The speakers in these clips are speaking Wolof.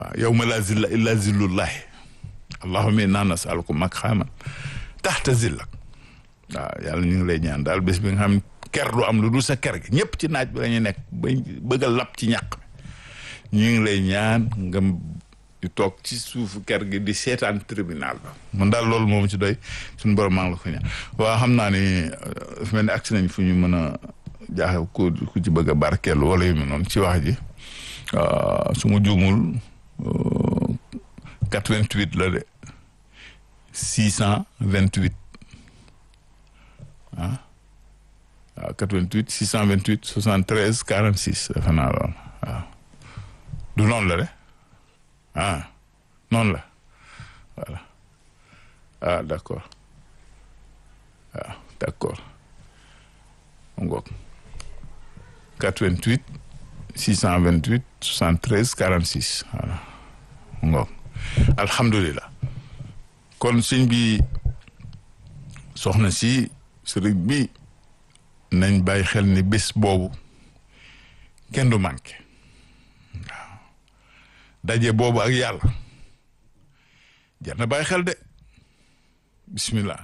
waaw yow ma laa zilla illa zillullahi allahumma inna nasaluka maqaman taxta zillak waaw yàlla ñu ngi lay ñaan daal bés bi nga xam ker du am lu dul sa ker gi ñëpp ci naaj bi la ñu nekk ba bëgg a lap ci ñàq ñu ngi lay ñaan nga di toog ci suufu ker gi di seetaan tribunal ba man daal loolu moom ci doy suñu borom maa ngi la ko ñaan waaw xam naa ni fi mel ni agsi nañ fu ñu mën a jaaxe ku ku ci bëgg a barkeelu wala yu mel noonu ci wax ji su ma juumul 88 la de 628 ah waaw 88 628 73 46 defe naa loolu waaw du noonu la de ah noonu la voilà ah d' accord waaw d' accord mu ngoog 88 628 73 46 voilà mu ngoog alhamdulilah kon sëñ bi soxna si sëriñ bi nañ bàyyi xel ni bés boobu kenn du manqué waaw daje boobu ak yàlla jar na bàyyi xel de bismillah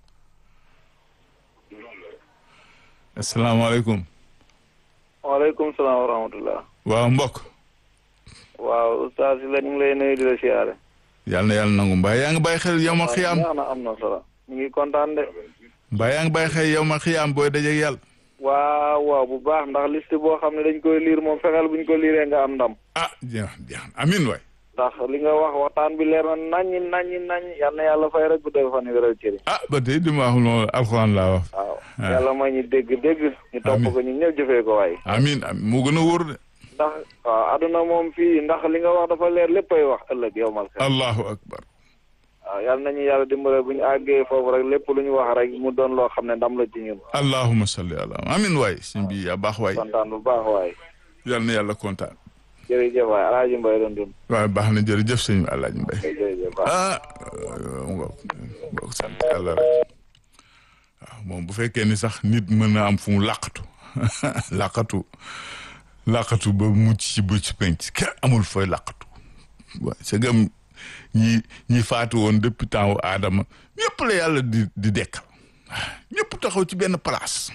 asalaamaaleykum waaleykum salaam wa rahmatullah waaw mbokk waaw ustaas la ñu ngi lay nuyu di la siyaare yàlla na yàlla nangu mbaa yaa ngi bàyyi xel yow ma xiyaam neex na am na solo ñu ngi kontaan de mbaa yaa ngi bàyyi xel yow ma xiyaam booy dajeeg yàlla waaw waaw bu baax ndax liste boo xam ne dañ koy liir moom fexeel bu ñu ko liiree nga am ndam ah jeex jeex amin waay ndax li nga wax waxtaan bi leer na naññi naññi naññi yal na yàlla fay rek bu dee fan wéral cëri ah ba tey li ma wax noonu alxuraan laa wax waaw yàlla may ñu dégg dégg ñu topp ko ñu ñëw jëfee ko waay amin amin moo gën a wóor de ndax waaw aduna moom fii ndax li nga wax dafa leer léppay wax ëllëg yow mal xel allahu akbar waaw yal nañu yàlla dimbale bu ñu àggee foofu rek lépp lu ñu wax rek mu doon loo xam ne ndam la ci ñun allahuma salli ala amin waay sëñ bi yaa baax waay kontaan bu baax waay yal na yàlla kontaan jërëjëf waay alaaji mbay doon dund waaw baax na jërëjëf sëñ bi alaaji mbay jërëjëf baax ah ngo ngo sant yàlla rek waaw moom bu fekkee ni sax nit mën na am fu mu làqatu làqatu làqatu ba mucc ci bu ci penc kenn amul fooy làqatu waaw c'est que ñi ñi faatu woon depuis temps wu aadama ñëpp la yàlla di di dekkal ñëpp taxaw ci benn place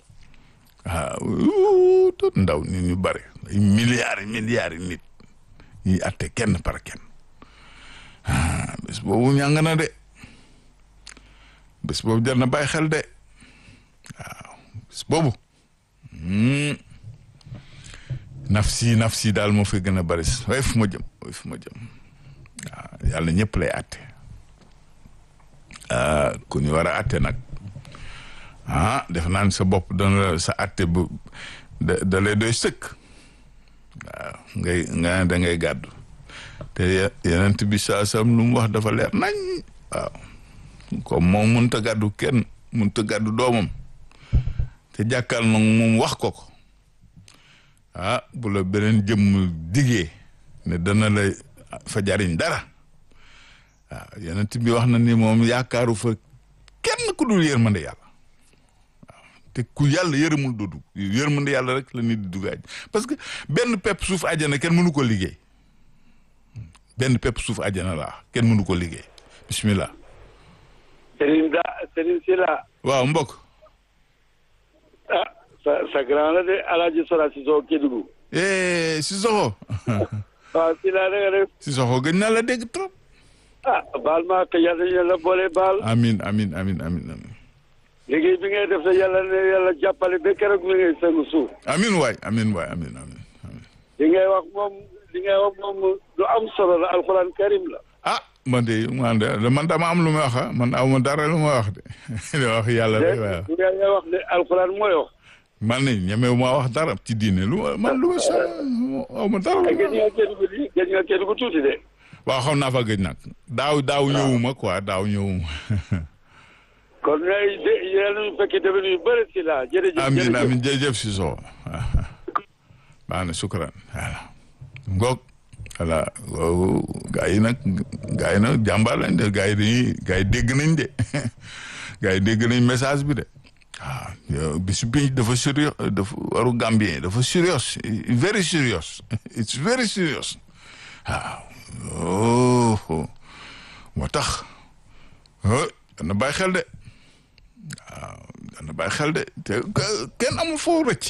waaw tot ndaw nit ñu bare ay milliards yi milliards yi nit ñuy atte kenn par kenn ah bés boobu ñàng na de bés boobu jar na bàyyi xel de waaw bés boobu nafsi nafsi daal moo fi gën a bari waaye fu ma jëm waaye fu ma jëm waaw yàlla ñëpp lay atte ku ñu war a atte nag ah def naa ne sa bopp dana la sa atte bu da da lay doy sëkk waaw ngay nga da ngay gàddu te yenent bi saa sam lu mu wax dafa leer nañ waaw comme moom mënta gàddu kenn mënta gàddu doomam te jàkkal nag moom wax ko ko ah bu la beneen jëmm digee ne dana la fa jariñ dara waaw yenent bi wax na ni moom yaakaaru fa kenn ku dul yërmande yàlla waaw te ku yàlla yërëmul doodu yërmande yàlla rek la nit di duggaaj parce que benn pepp suuf àjjana kenn mënu ko liggéey benn pepp suuf àjjana laa kenn mënu ko liggéey bismillah Serigne Da Serigne Sila waaw mbokk ah sa sa grand la de Alaaji Sora Sissoko Kédougou eh Sissoko waaw Sila da nga def Sissoko gëj naa la dégg trop ah baal maa ko yàlla yàlla boole baal amin amin amin amin amin liggéey bi ngay def sa yàlla ne yàlla jàppale ba keroog mi ngay sëngu suuf amin waay amin waay amin amin amin li ngay wax moom li ngay wax moom lu am solo la alxuraan karim la ah man de man de man dama am lu may wax man aw ma dara lu may wax de li wax yàlla rek waaw li ngay wax ne alxuraan mooy wax man ne ñemewu maa wax dara ci diine lu ma man lu ma sa aw ma dara lu gëj nga Kédougou di gëj nga Kédougou tuuti de waaw xam naa fa gëj nag daaw daaw ñëwuma quoi daaw ñëwuma kon ngay de yàlla ñu fekk déwén yu bëri si la jërëjëf amin amin jërëjëf si soo baax na sukran voilà ngoog voilà gaa yi nag gaa yi nag jàmbaar lañ de gaa yi dañuy gaa yi dégg nañ de gaa yi dégg nañ message bi de waaw bisu bi dafa sérieux dafa waru Gambien dafa serious very serious it's very serious waaw bàyyi xel de waaw dana bàyyi xel de te kenn amul foo rëcc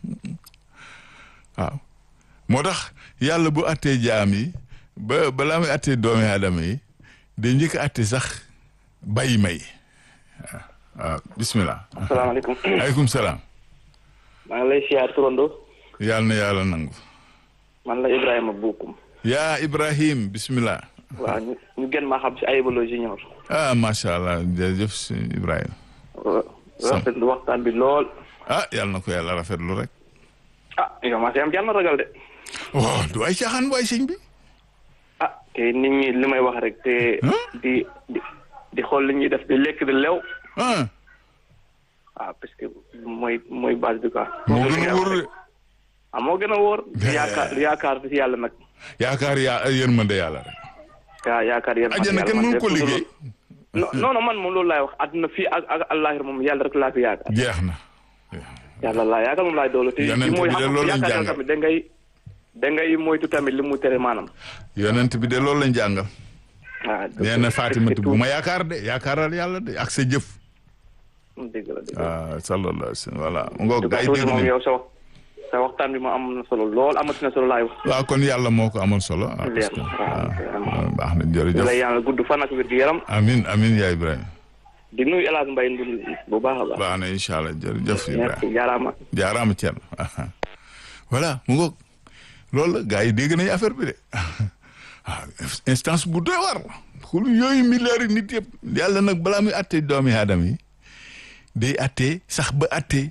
waaw moo tax yàlla bu attee jaam yi ba balaa muy attee doomi aadama yi day njëkk a atte sax bàyyi may waaw waaw bismillah asalaamaaleykum aleykum salaam maa ngi lay siyaar turando yàlla na yàlla nangu man la Ibrahima Bokum yaa Ibrahim bismillah waaw ñu ñu gën maa xam si Ayibalo Junior ah macha allah jërëjëf si Ibrahima rafetlu waxtaan bi lool ah yàlla na ko yàlla rafetlu rek ah yow maa si am jàmm ragal de waaw du ay caaxaan waay sëñ bi ah te nit ñi li may wax rek te di di di xool li ñuy def di lekk di lew ah ah parce que mooy mooy base bi quoi moo gën a wóor de ah moo gën a wóor yaakaar yaakaar si yàlla nag yaakaar yaa yërmande yàlla rek yaa yaakaar yéen ajjana kenn mënu ko liggéey non non man moom loolu laay wax àdduna fii ak ak àllaaxira moom yàlla rek laa fi yaakaar jeex na yàlla laa yaakaar moom laay doolu te Yonent mooy bi de xam loolu lañ yaakaar jàngal. tamit da ngay da ngay moytu tamit li mu tere maanaam yonent bi de loolu lañ jàngal ah nee na Fatimatu bu ma yaakaar de yaakaaral yàlla de ak sa jëf dëgg la dëgg la ah sallallahu alayhi wa sallam voilà ngoog gaa yi tuuti dégg moom nañ yow sa wax sa waxtaan bi ma am na solo lool amati na solo laay wax waaw kon yàlla moo ko amal solo ah parce leer que na waaw ah, baax na ñu jërëjëf lay yàlla gudd fan ak wér gu yaram amin amin yaa Ibrahima di nuyu El Hadj Mbaye Ndour bu baax a baax baax na incha allah jërëjëf Ibrahima merci jaaraama jaaraama Thierno voilà mu ngoog loolu la gars yi dégg nañu affaire bi de ah instance bu doy war xul yooyu milliards yi nit yëpp yàlla nag balaa muy atte doomi aadama yi day atte sax ba atte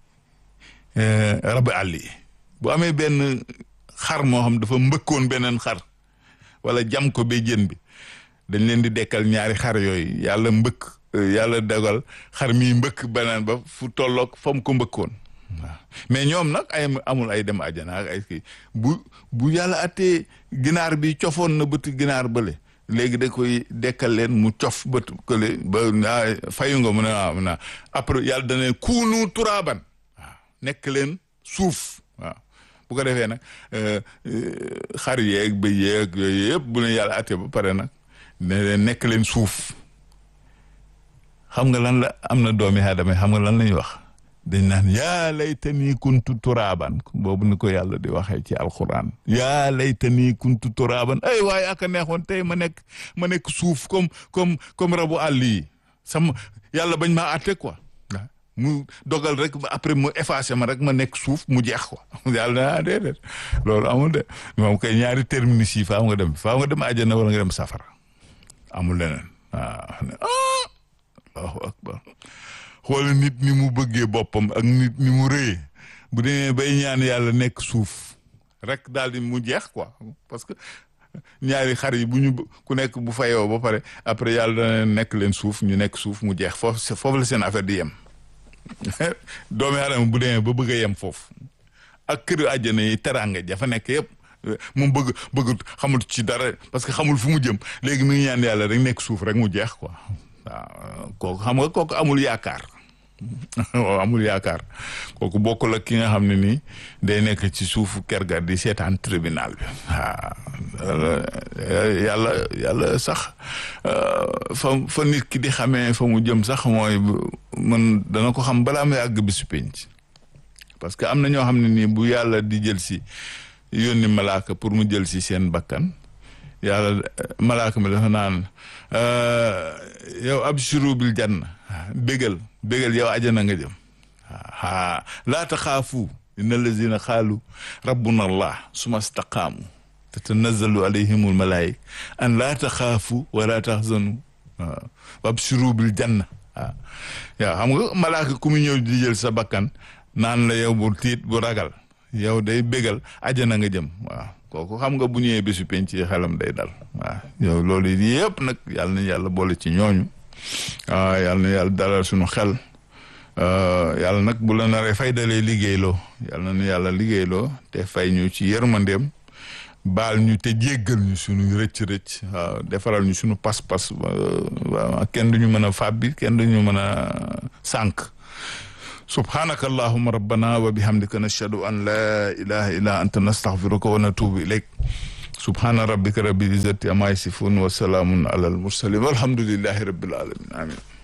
rabi àll yi bu amee benn xar moo xam dafa mbëkkoon beneen xar wala jam ko ba jën bi dañ leen di dekkal ñaari xar yooyu yàlla mbëkk yàlla dogal xar mi mbëkk beneen ba fu tolloog fa mu ko mbëkkoon waaw mais ñoom nag ay amul ay dem àjjana ak ay kii bu bu yàlla attee ginaar bi cofoon na bët ginaar bële léegi da koy dekkal leen mu cof bët kële ba ah fayu nga mu ne waaw mu ne après yàlla dana leen kuunu turaaban waaw nekk leen suuf waaw bu ko defee nag xar yeeg ba yeeg yooyu yëpp bu leen yàlla attee ba pare nag ne leen nekk leen suuf xam nga lan la am na doomi aadama xam nga lan la ñuy wax dañ naan yaa laytanii kuntu turaaban boobu ni ko yàlla di waxee ci alquran yaa laytanii kuntu turaaban ay waaye aka neexoon tey ma nekk ma nekk suuf comme comme comme rabu àll yi sama yàlla bañ maa àtte quoi mu dogal rek ba après mu effacé ma rek ma nekk suuf mu jeex quoi yàlla na déedéet loolu amul de moom kay ñaari terminus yi faaw nga dem faaw nga dem àjjana wala nga dem safara amul leneen waaw allahu akbar xool nit ni mu bëggee boppam ak nit ni mu rëyee bu demee bay ñaan yàlla nekk suuf rek daal di mu jeex quoi parce que ñaari xar yi bu ñu ku nekk bu fayoo ba pare après yàlla dana nekk leen suuf ñu nekk suuf mu jeex foofu foofu la seen affaire di yem doomi aadama bu demee ba bëgg a yem foofu ak kër àjjana yi teraanga jafa nekk yëpp moom bëgg bëgg xamul ci dara parce que xamul fu mu jëm léegi mi ngi ñaan yàlla rek nekk suuf rek mu jeex quoi waaw kooku xam nga kooku amul yaakaar waaw amul yaakaar kooku bokkul ak ki nga xam ne nii day nekk ci suufu kër ga di seetaan tribunal bi waaw yàlla yàlla sax fa fa nit ki di xamee fa mu jëm sax mooy man dana ko xam balaa muy àgg bisu penc parce que am na ñoo xam ne nii bu yàlla di jël si yónni malaaka pour mu jël si seen bakkan yàlla malaaka mi dafa naan yow abshiru bil janna bégal bégal yow ajana nga jëm aa laa taxaafu inna allazina xaalu rabbuna allah suma staqaamu tatanazzalu alayhimul malaayika an laa taxaafu wa laa taxzanu waaw abshiru bil janna waaw yow xam nga malaaka ku mu ñëw di jël sa bakkan naan la yow bu tiit bu ragal yow day bégal ajana nga jëm waaw kooku xam nga bu ñëwee bésu penc ci xelam day dal waaw yow loolu yëpp nag yàlla na yàlla boole ci ñooñu waaw yàlla na yàlla dalal suñu xel yàlla nag bu la naree fay dalee liggéeyloo yàlla na yàlla liggéeyloo te fay ñu ci yërmandeem baal ñu te jéggal ñu suñu rëcc-rëcc waaw defaral ñu suñu pas-pas waaw kenn duñu mën a fàbbi kenn duñu mën a sànq subhanaka allahuma rabbana wa bihamdika nashhadu an la ilaha illa anta nastaghfiruka wa natubu ilayk subhana rabbika rabbil izzati amma yasifun wa salamun ala al mursalin walhamdulillahi rabbil alamin amin